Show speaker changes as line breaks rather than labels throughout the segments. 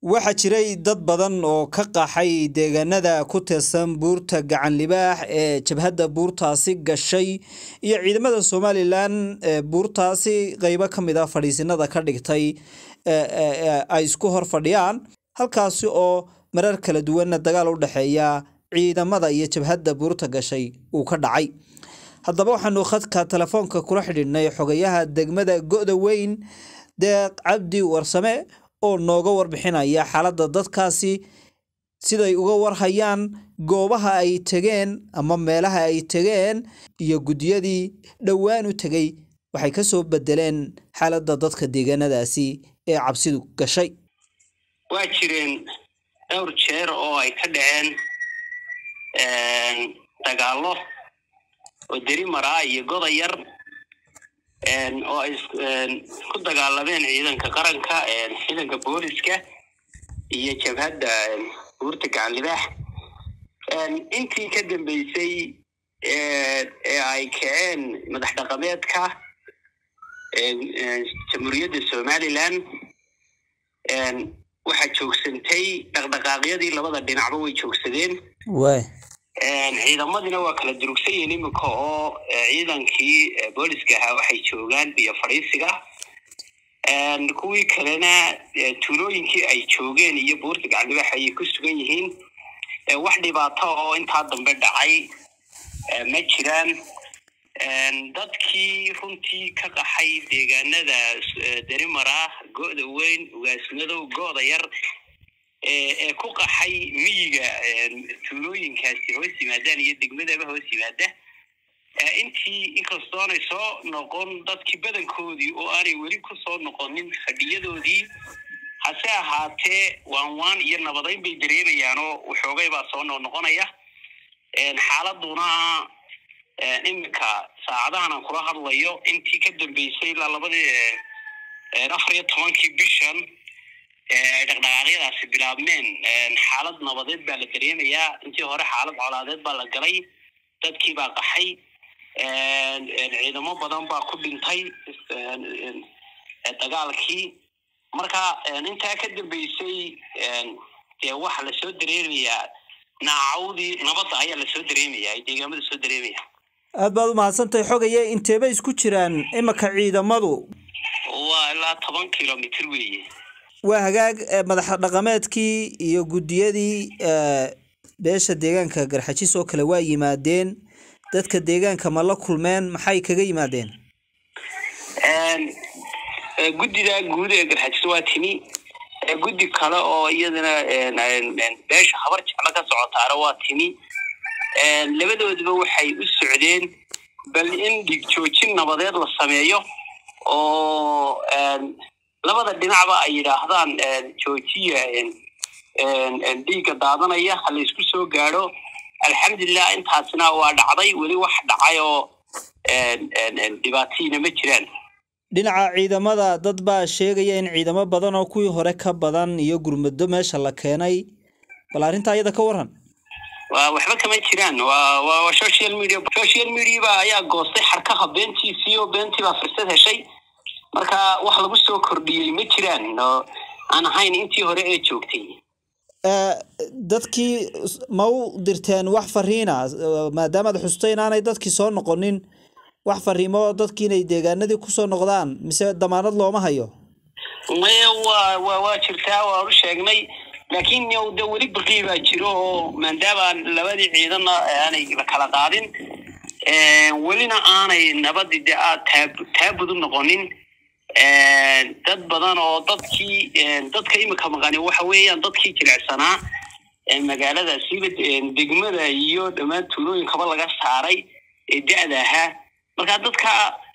waxaa jiray dad badan oo ka qaxay deegaanada ku tirsan buurta gacan libaax ee jabhadda buurtaasi gashay iyo ciidamada somalilan ee buurtaasi qeybo ka mid a fadhiisinada ka dhigtay ay isku hor fadhiyaan halkaasi oo marar kala duwanna dagaal u dhexeeya ciidamada iyo jabhadda buurta gashay uu ka dhacay haddaba waxaanu khadka telefoonka kula xidhiidhnay xogayaha degmada go-da weyn deeq cabdi warsame oo nooga warbixinaya xaaladda dadkaasi siday uga warhayaan goobaha ay tegeen ama meelaha ay tegeen iyo guddiyadii dhowaan u tegey waxay ka soo bedeleen xaaladda dadka deegaanadaasi ee cabsidu gashay
waa jireen dhowr jeer oo ay ka dhaceen dagaallo oo deri maraa iyo goda yar oo ay ku dagaalameen ciidanka qaranka ciidanka booliska iyo jabhadda buurta gacan libaax intii ka dambeysay ee ay kaceen madax dhaqameedka jamhuuriyadda somalilan waxaa joogsantay dhaqdhaqaaqyadii labada dhinacba way joogsadeen
way
ciidamadina waa kala durugsan yihiin iminka oo ciidankii booliska ahaa waxay joogaan biyo fadhiisiga kuwii kalena tuulooyinkii ay joogeen iyo buurta gacandibaax ayay ku sugan yihiin wax dhibaato oo intaa dambe dhacay ma jiraan dadkii runtii ka qaxay deegaanada derimara go-da weyn ugaasmadow go-da yar ee ku qaxay miyiga tuulooyinkaasi hoos yimaadaan iyo degmadaba hoos yimaada intii inkastoonay soo noqon dadkii badankoodii oo aanay weli ku soo noqonin fadhiyadoodii hase ahaatee waan waan iyo nabadayn bay dareemayaan oo waxoogay baa soo noqnoqonaya xaaladuna iminka saacadahan aan kula hadlayo intii ka dambeysay ilaa labadii afar iyo tobankii bishan ay dhaqdhaqaaqyadaasi bilaabmeen xaalad nabadeed baa la dareemayaa intii hore xaalad colaadeed baa la galay dadkii baa qaxay ciidamo badan baa ku dhintay dagaalkii marka intaa ka dambeysay dee waxa lasoo dareemayaa naacawdii nabadda ayaa lasoo dareemaya deegaamada soo dareemaya
aad baad u mahadsantahay xogaye inteebay isku jiraan imika ciidamadu
waa ilaa toban kilomitr weeye
waa hagaag madax dhaqameedkii iyo guddiyadii beesha deegaanka garxajis oo kale waa yimaadeen dadka deegaanka ma la kulmeen maxay kaga yimaadeen
guddida guud ee garxajis waa timi guddi kale oo iyadana beesha habar jeclo ka socotaana waa timi labadooduba waxay u socdeen bal in dhig joojin nabadeed la sameeyo oo labada dhinacba ay yidhaahdaan joojiya dhiigga daadanaya ha laysku soo gaadho alxamdulilah intaasina waa dhacday weli wax dhacay oo dhibaatiina ma jiraan
dhinaca ciidamada dad baa sheegaya in ciidamo badan oo kuwii hore ka badan iyo gurmado meesha la keenay bal arrintaa iyada ka waran
wa waxba kama jiraan wa wa social media social media ba ayaa goostay xarkaha beentiisii oo beentii baa fursad heshay marka wax lagu soo kordhiyey ma jiraan aan ahayn intii hore ee joogtay
dadkii ma u dirteen wax fariina maadaamaad xustay inaanay dadkii soo noqonin wax fariimo dadkii inay deegaanadii kusoo noqdaan mise damaanad looma hayo
maya wa wa waa jirtaa waanu sheegnay laakiin de weli baqii baa jiro oo maadaama labadii ciidanna aanay la kala qaadin welina aanay nabadii de aad taa taabud u noqonin dad badan oo dadkii dadka imika maqani waxa weeyaan dadkii jilecsanaa magaalada siba degmada iyo dhammaan tuulooyinkaba laga saaray ee da-da ahaa marka dadka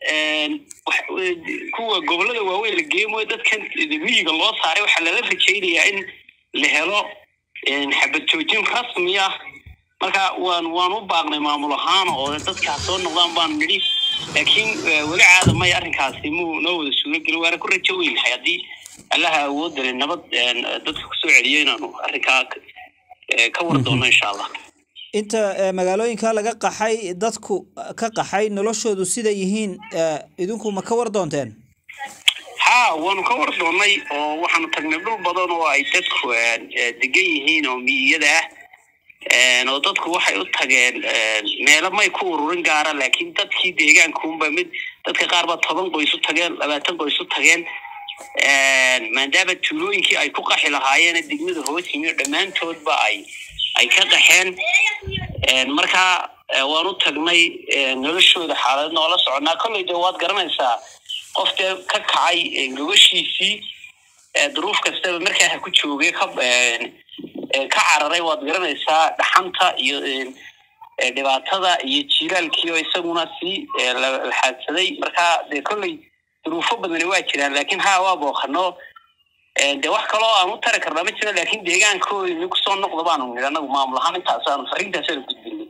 kuwa gobolada waaweyn la geemoyo dadkan miyiga loo saaray waxaa lala rajaynayaa in la helo xabad joojin rasmi ah marka waan waan u baaqnay maamul ahaan oo dadkaa soo noqdaan baan nidhi laakiin weli caada maya arrinkaasi muu noo wada suuragelin waana ku rajo weynahay haddii allaha awoodale nabad dadka kusoo celiyo inaanu arrinkaa ka war doono insha allah
inta magaalooyinka laga qaxay dadku ka qaxay noloshoodu siday yihiin idinku ma ka war doonteen
ha waanu ka war doonnay oo waxaanu tagnay dhul badan oo ay dadku degan yihiin oo miyiyada ah oo dadku waxay u tageen meelo may ku ururin gaara laakiin dadkii deegaankuunba mid dadka qaar ba toban qoys u tageen labaatan qoys u tageen maadaama tuulooyinkii ay ku qaxi lahaayeen degmada hoos yimi dhammaantoodba ay ay ka qaxeen marka waan u tagnay noloshooda xaalad noola soconaa kolley de waad garanaysaa qof dee ka kacay gobashiisii duruuf kastaba markaa ha ku joogay ka ka cararay waad garanaysaa dhaxanta iyo dhibaatada iyo jiilaalkii oo isaguna sii laxaadsaday markaa dee kolley duruufo badani waa jiraan laakiin ha waa booqano de wax kaloo aan u tari karnaa ma jiro laakiin deegaankooda kusoo noqda baanu nidhi anagu maamul ahaan intaasaanu fariintaasaanu gudbinay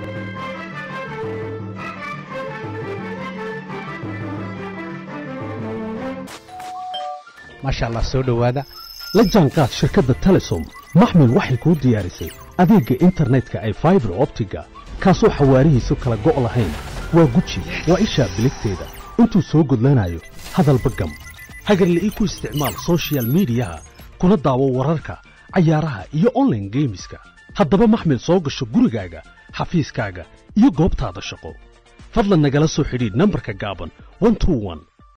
maasha allah soo dhowaada la jaanqaad shirkadda telesom maxmil waxay kuu diyaarisay adeegga internetka ay faibar optiga kaasoo xawaarihiisu kala go' lahayn waa guji waa ishaa biligteeda intuu soo gudlanayo hadalba gam hagarle ii ku isticmaal sochial midiyaha kuna daawo wararka cayaaraha iyo onlaine geemiska haddaba maxmil soo gasho gurigaaga xafiiskaaga iyo goobtaada shaqo fadlan nagala soo xidhiidh nambarka gaaban